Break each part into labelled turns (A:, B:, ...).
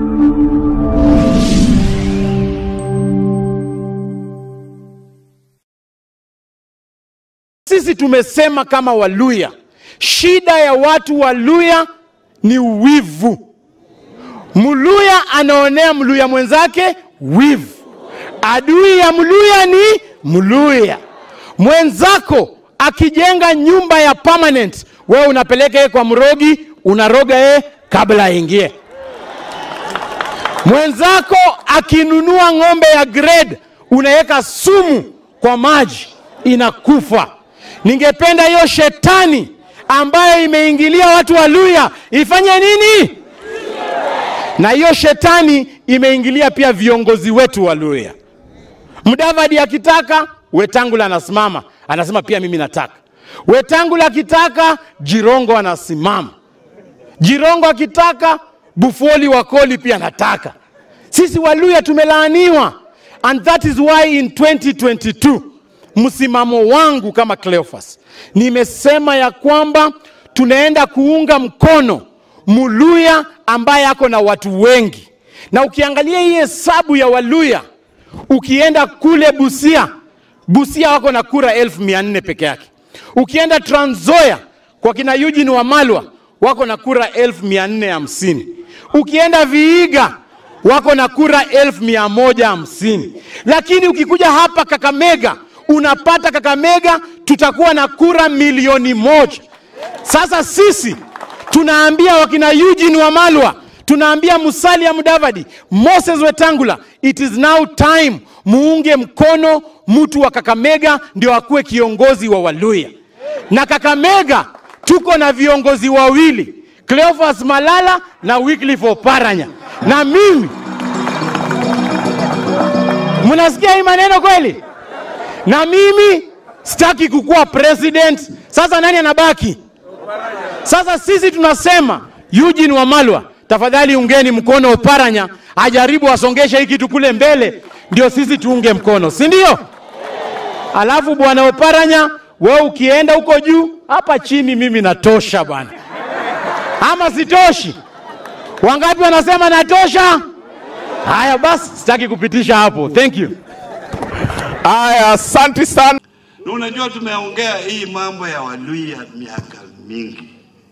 A: Sisi tumesema kama Waluya, shida ya watu wa Luya ni wivu. Mluya anaonea Mluya mwenzake wivu. Adui ya Mluya ni Mluya. Mwenzako akijenga nyumba ya permanent, wewe unapeleka yeye kwa mrogi, unaroga yeye kabla aingie. Mwenzako akinunua ng'ombe ya grade, unaweka sumu kwa maji, inakufa. Ningependa hiyo shetani ambayo imeingilia watu wa Luya ifanye nini? Na hiyo shetani imeingilia pia viongozi wetu wa Luya. Mudavadi akitaka, Wetangula anasimama, anasema pia mimi nataka. Wetangula akitaka, Jirongo anasimama. Jirongo akitaka, Bufoli Wakoli pia anataka. Sisi Waluya tumelaaniwa, and that is why in 2022 msimamo wangu kama Cleophas nimesema ya kwamba tunaenda kuunga mkono Muluya ambaye ako na watu wengi, na ukiangalia hii hesabu ya Waluya, ukienda kule Busia, Busia wako na kura elfu mia nne peke yake. Ukienda Trans Nzoia kwa kina Eugene Wamalwa wako na kura elfu mia nne hamsini. Ukienda Vihiga wako na kura elfu mia moja hamsini. Lakini ukikuja hapa Kakamega unapata Kakamega tutakuwa na kura milioni moja. Sasa sisi tunaambia wakina Eugene Wamalwa, tunaambia Musalia Mudavadi, Moses Wetangula, it is now time muunge mkono mtu wa Kakamega ndio akuwe kiongozi wa Waluya. Na Kakamega tuko na viongozi wawili, Cleophas Malala na Wycliffe Oparanya, na mimi mnasikia hii maneno kweli? Na mimi sitaki kukuwa president. Sasa nani anabaki? Sasa sisi tunasema Eugene Wamalwa, tafadhali ungeni mkono Oparanya ajaribu asongeshe hii kitu kule mbele, ndio sisi tuunge mkono, si ndio? Alafu bwana Oparanya, wewe ukienda huko juu, hapa chini mimi natosha bwana, ama sitoshi? Wangapi wanasema natosha? Haya basi, sitaki kupitisha hapo. Thank you.
B: Aya, asante sana.
C: Na unajua tumeongea hii mambo ya Waluya miaka mingi.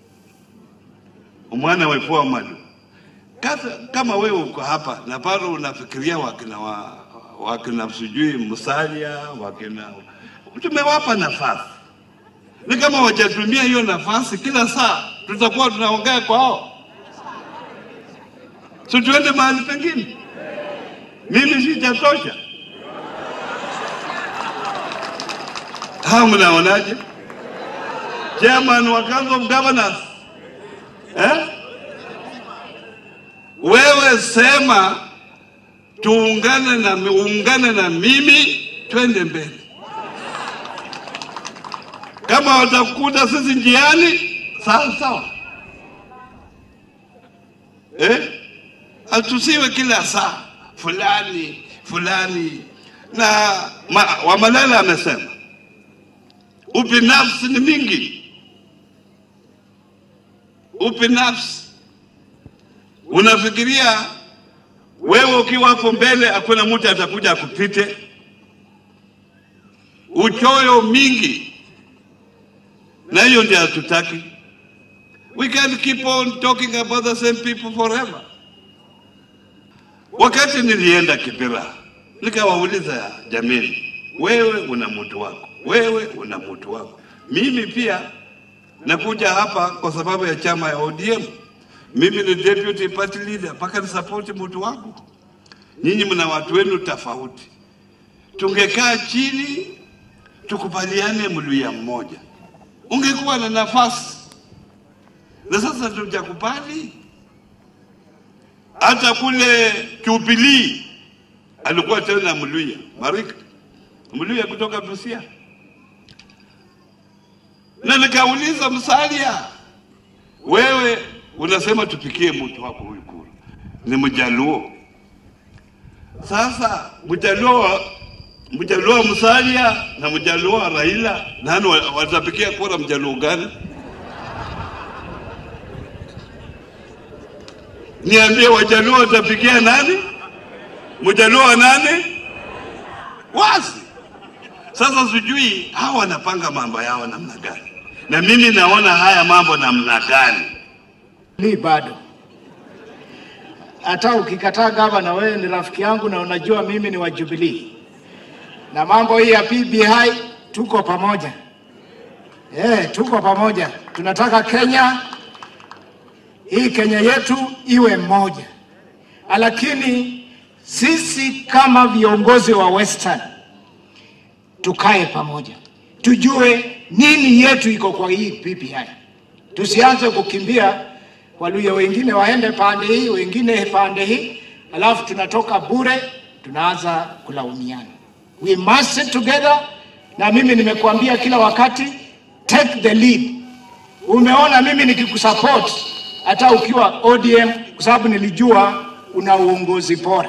C: Umwana wepo wa malu. Kasa, kama wewe uko hapa na bado unafikiria wakina wa, wakina sijui Musalia wakina tumewapa nafasi, ni kama wajatumia hiyo nafasi, kila saa tutakuwa tunaongea kwa hao, so tuende mahali pengine. Mimi sijatosha. Hao mnaonaje? Chairman wa Council of Governors eh? Wewe sema tuungane na uungane na mimi twende mbele. Kama watakuta sisi njiani, sawa sawa, eh? Atusiwe kila saa fulani fulani, na ma, Wamalala amesema ubinafsi ni mingi. Ubinafsi unafikiria wewe ukiwa hapo mbele, hakuna mtu atakuja akupite. Uchoyo mingi, na hiyo ndio hatutaki. We can't keep on talking about the same people forever. Wakati nilienda Kibera nikawauliza, jameni, wewe una mtu wako, wewe una mtu wako, mimi pia nakuja hapa kwa sababu ya chama ya ODM. Mimi ni deputy party leader, mpaka nisapoti mtu wangu. Nyinyi mna watu wenu tofauti. Tungekaa chini tukubaliane Mluya mmoja, ungekuwa na nafasi, na sasa tujakubali. Hata kule Jubilee alikuwa tena Mluya, Marika Mluya kutoka Busia, na nikauliza Musalia, wewe unasema tupikie mtu wako huyu kura, ni Mjaluo. Sasa Mjaluo Mjaluo wa Musalia na Mjaluo wa Raila, nani wa- watapikia kura Mjaluo gani? Niambie, wajaluo watapigia nani? Mjaluo wa nani? Wazi. Sasa sijui hawa wanapanga mambo yao namna gani, na mimi naona haya mambo namna gani.
D: Ni bado hata ukikataa gavana, wewe ni rafiki yangu na unajua mimi ni wa Jubilee, na mambo hii ya PBI tuko pamoja. Eh, tuko pamoja. Tunataka Kenya hii Kenya yetu iwe moja, lakini sisi kama viongozi wa Western tukae pamoja, tujue nini yetu iko kwa hii PPI. Tusianze kukimbia Waluya wengine waende pande hii, wengine pande hii, alafu tunatoka bure, tunaanza kulaumiana. We must sit together, na mimi nimekuambia kila wakati, take the lead. Umeona mimi nikikusupport hata ukiwa ODM, kwa sababu nilijua una uongozi bora.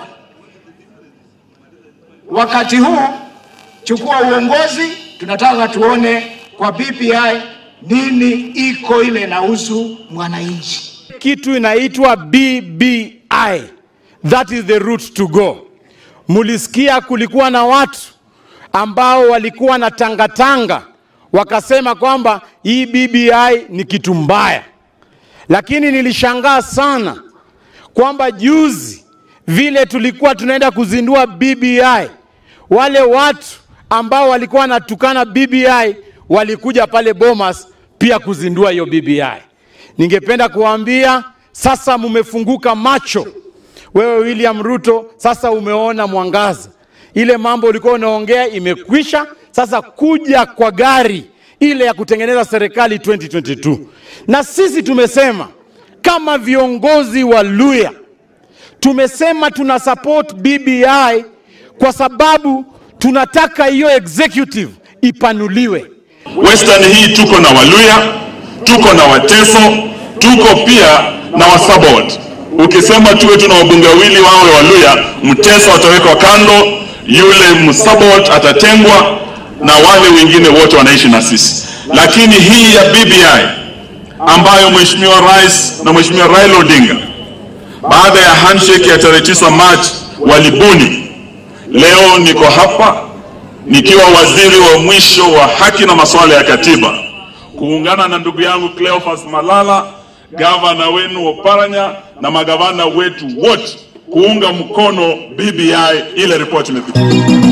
D: Wakati huu chukua uongozi, tunataka tuone kwa BBI nini iko ile inahusu mwananchi.
A: kitu inaitwa BBI. That is the route to go. Mulisikia kulikuwa na watu ambao walikuwa na tangatanga wakasema kwamba hii BBI ni kitu mbaya, lakini nilishangaa sana kwamba juzi vile tulikuwa tunaenda kuzindua BBI, wale watu ambao walikuwa wanatukana BBI walikuja pale Bomas pia kuzindua hiyo BBI. Ningependa kuwaambia sasa mumefunguka macho. Wewe William Ruto, sasa umeona mwangaza. Ile mambo ulikuwa unaongea imekwisha. Sasa kuja kwa gari ile ya kutengeneza serikali 2022, na sisi tumesema kama viongozi wa Luya tumesema tuna support BBI kwa sababu tunataka hiyo executive ipanuliwe.
B: Western hii tuko na Waluya, tuko na Wateso, tuko pia na Wasabot. Ukisema tuwe tuna wabunge wawili wawe Waluya, Mteso atawekwa kando, yule Msabot atatengwa na wale wengine wote wanaishi na sisi. Lakini hii ya BBI ambayo Mheshimiwa Rais na Mheshimiwa Raila Odinga baada ya handshake ya tarehe 9 Machi walibuni, leo niko hapa nikiwa waziri wa mwisho wa haki na masuala ya katiba kuungana na ndugu yangu Cleophas Malala, gavana wenu Oparanya na magavana wetu wote kuunga mkono BBI, ile ripoti imepita.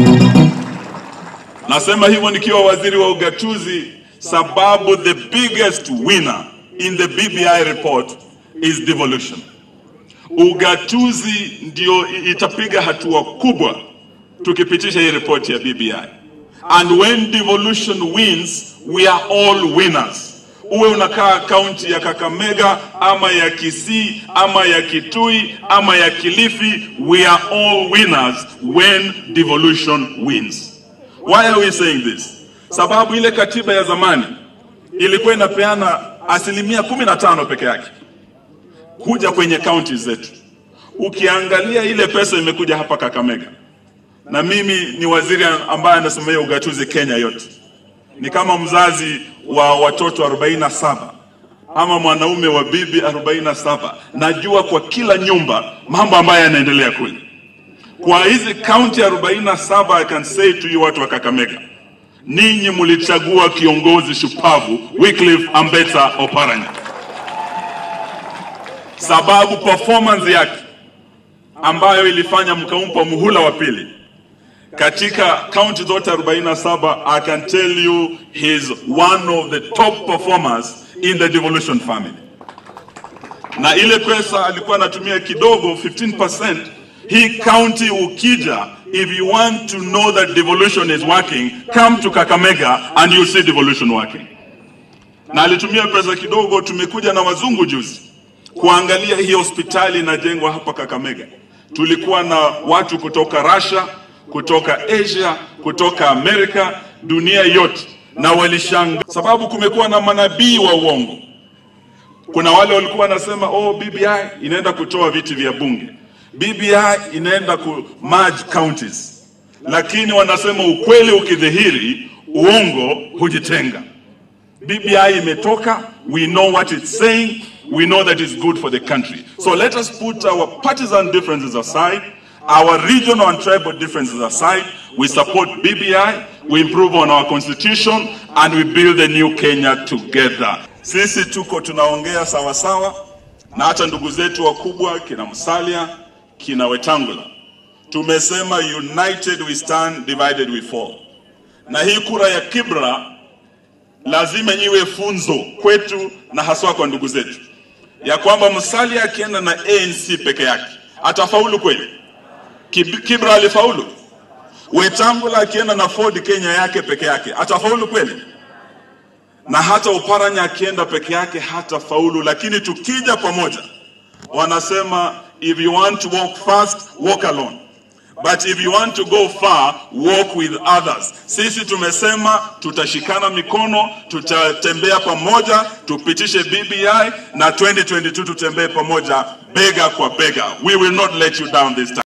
B: Nasema hivyo nikiwa waziri wa ugatuzi, sababu the biggest winner in the BBI report is devolution. Ugatuzi ndio itapiga hatua kubwa tukipitisha hii ripoti ya BBI. And when devolution wins, we are all winners. Uwe unakaa kaunti ya Kakamega ama ya Kisii ama ya Kitui ama ya Kilifi, we are all winners when devolution wins. Why are we saying this? Sababu ile katiba ya zamani ilikuwa inapeana asilimia kumi na tano peke yake kuja kwenye kaunti zetu. Ukiangalia ile pesa imekuja hapa Kakamega, na mimi ni waziri ambaye anasimamia ugatuzi Kenya yote, ni kama mzazi wa watoto 47 ama mwanaume wa bibi 47. Najua kwa kila nyumba mambo ambayo yanaendelea kule. Kwa hizi kaunti 47, I can say to you watu wa Kakamega, ninyi mlichagua kiongozi shupavu Wycliffe Ambetsa Oparanya, sababu performance yake ambayo ilifanya mkampa muhula wa pili katika kaunti zote 47 I can tell you he's one of the top performers in the devolution family. Na ile pesa alikuwa anatumia kidogo 15%. Hii county ukija, if you want to know that devolution is working, come to Kakamega and you see devolution working. Na alitumia pesa kidogo. Tumekuja na wazungu juzi kuangalia hii hospitali inajengwa hapa Kakamega. Tulikuwa na watu kutoka Russia kutoka Asia, kutoka Amerika, dunia yote, na walishanga sababu kumekuwa na manabii wa uongo. Kuna wale walikuwa wanasema oh, BBI inaenda kutoa viti vya bunge, BBI inaenda ku merge counties, lakini wanasema ukweli ukidhihiri, uongo hujitenga. BBI imetoka, we know what it's saying. we know that it's good for the country. So let us put our partisan differences aside, our regional and tribal differences aside. We support BBI, we improve on our constitution, and we build a new Kenya together. Sisi tuko tunaongea sawa sawa na hata ndugu zetu wakubwa kina Musalia, kina Wetangula. Tumesema united we stand, divided we fall. Na hii kura ya Kibra lazima iwe funzo kwetu na haswa kwa ndugu zetu, ya kwamba Musalia akienda na ANC peke yake atafaulu kweli? Kib- Kibra alifaulu. Wetangula akienda na Ford Kenya yake peke yake atafaulu kweli? Na hata Oparanya akienda peke yake hatafaulu, lakini tukija pamoja, wanasema if you want to walk fast walk alone but if you want to go far walk with others. Sisi tumesema tutashikana mikono, tutatembea pamoja, tupitishe BBI na 2022 tutembee pamoja bega kwa bega. We will not let you down this time.